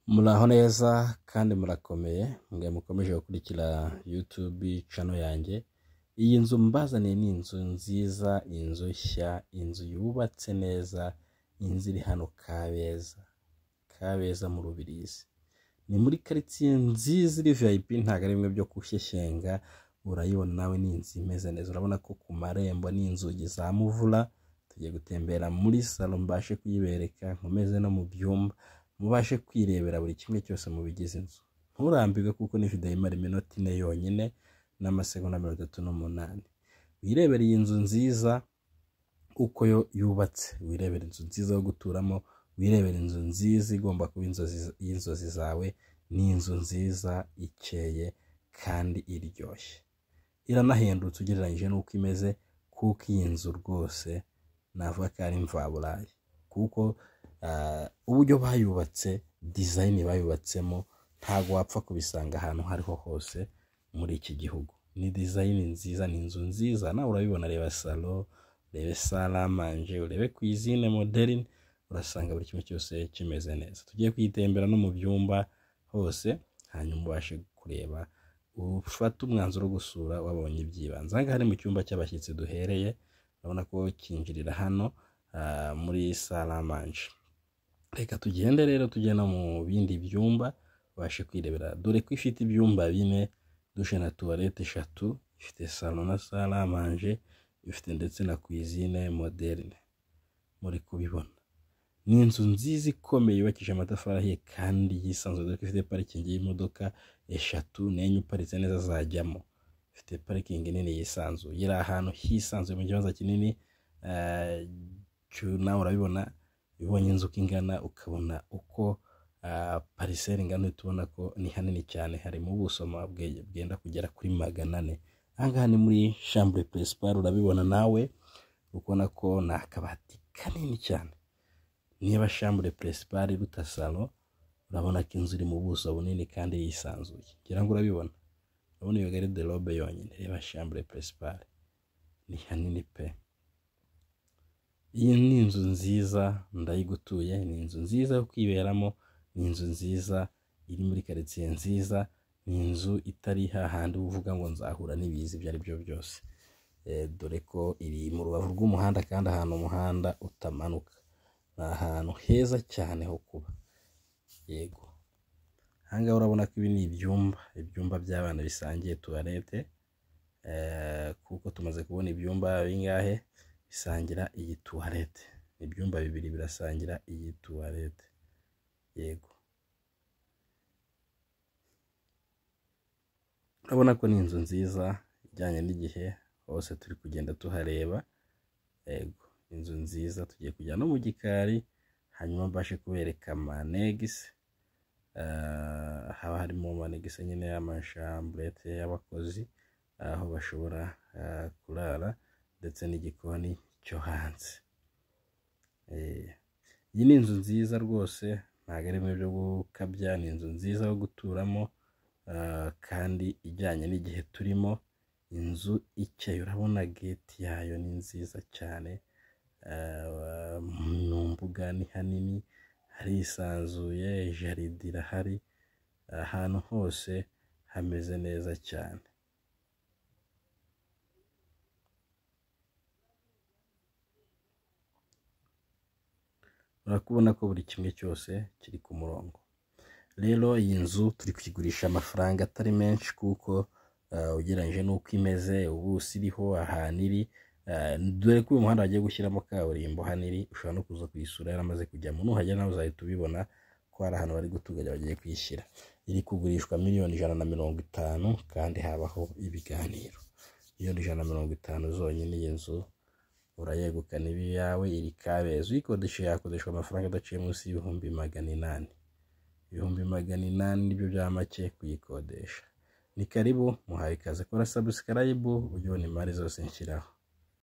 muraho neza kandi murakomeye mwe mukomeje gukurikira yutubi cano yanjye iyi nzu mbazaniye ni inzu nziza inzu nshya inzu yubatse neza inzu iri hano kabeza kabeza mu rubirizi ni muri karitsiye nziza iri viyayipi ntabwo ari bimwe byo gushyeshyenga urayibona nawe ni inzu imeze neza urabona ko ku marembo n'inzugi za muvura tugiye gutembera muri salo mbashe kuyibereka nkomeze no mu byumba mubashe kwirebera buri kimwe cyose mu bigize inzu nturambirwe kuko ni video imara iminota ine yonyine n'amasegonda mirongo itatu n'umunani wirebera iyi nzu nziza uko yo yubatse wirebera inzu nziza yo guturamo wirebera inzu nziza igomba kuba inzozi y'inzozi zawe ni inzu nziza ikeye kandi iryoshye iranahendutse ugereranyije n'uko imeze kuko iyi nzu rwose navuga ko ari mvaburayi kuko ah, uburyo bayubatse dizayini bayubatsemo ntabwo wapfa kubisanga ahantu aho ariho hose muri iki gihugu ni dizayini nziza ni inzu nziza nawe urabibona reba salo urebe saramanje urebe ku izine moderini urasanga buri kimwe cyose kimeze neza tugiye kuyitembera no mu byumba hose hanyuma ubashe kureba ufate umwanzuro wo gusura wabonye ibyibanze aha ngaha ni mu cyumba cy'abashyitsi duhereye urabona ko kinjirira hano ah, muri saramanje reka tugende rero tujye no mu bindi byumba ubashe kwirebera dore ko ifite ibyumba bine dushe na tuwarete eshatu ifite salo na saramanje ifite ndetse na kwizine moderne muri kubibona ni inzu nziza ikomeye yubakishije amatafari ahiye kandi yisanzuye dore ko ifite parikingi y'imodoka eshatu n'enye uparitse neza zajyamo ifite parikingi nini yisanzuye iri ahantu hisanzuye mu kibanza kinini eh, cyo- nawe urabibona ubonye inzu uko ingana ukabona uko ah, pariseri ingana uhita ubona ko ni hanini cyane hari mu buso ma- bwe- bwenda kugera kuri magana ane aha ngaha ni muri shambure peresipari urabibona nawe ukabona ko ni akabati kanini cyane niba shambure peresipari iruta salo urabona ko inzu iri mu buso bunini kandi yisanzuye ngira ngo urabibona urabona iyo gare de robe yonyine reba shambure peresipari ni hanini pe iyi ni inzu nziza ndayigutuye ni inzu nziza yo kwiberamo ni inzu nziza iri muri karitsiye nziza ni inzu itari hahandi uba uvuga ngo nzahura n'ibiza ibyo ari byo byose Eh, dore ko iri mu rubavu rw'umuhanda kandi ahantu umuhanda utamanuka ni ahantu heza cyane ho kuba yego ahangaha urabona ko ibi ni ibyumba ibyumba by'abana bisangiye tuwarete Eh, kuko tumaze kubona ibyumba bingahe bisangira iyi tuwarete ibyumba bibiri birasangira iyi tuwarete yego urabona ko ni inzu nziza ijyanye n'igihe hose turi kugenda tuhareba yego inzu nziza tugiye kujya no mu gikari hanyuma mbashe kubereka manegisi Ah, haba harimo manegisi nyine y'amashamburete y'abakozi aho bashobora ah, kurara ndetse n'igikoni cyo hanze Eh, iyi ni inzu nziza rwose ntabwo ari imwe byo gukabya ni inzu nziza yo guturamo ah, kandi ijyanye n'igihe turimo inzu ikeye urabona geti yayo ni nziza cyane Ah, mu mbuga ni hanini harisanzuye jaride irahari ahantu hose hameze neza cyane urakubona ko buri kimwe cyose kiri ku murongo rero iyi nzu turi kuyigurisha amafaranga atari menshi kuko ah, ugereranyije n'uko imeze ubuso iriho ahantu iri ah, dore ko uyu muhanda bagiye gushyiramo kaburimbo hano iri ushobora no kuza kuyisura yaramaze kujyamo nuhagera nawe uzahita ubibona ko hari ahantu bari gutunganya bagiye kuyishyira iri kugurishwa miliyoni ijana na mirongo itanu kandi habaho ibiganiro miliyoni ijana na mirongo itanu zonyine iyi nzu urayegukana ibi yawe iri kabeza uyikodesha yakodeshwa amafaranga adaciye munsi y'ibihumbi magana inani ibihumbi magana inani nibyo bya make kuyikodesha ni karibu muhaye ikaze kora sabusikarayibu ujye ubona imari zose nshyiraho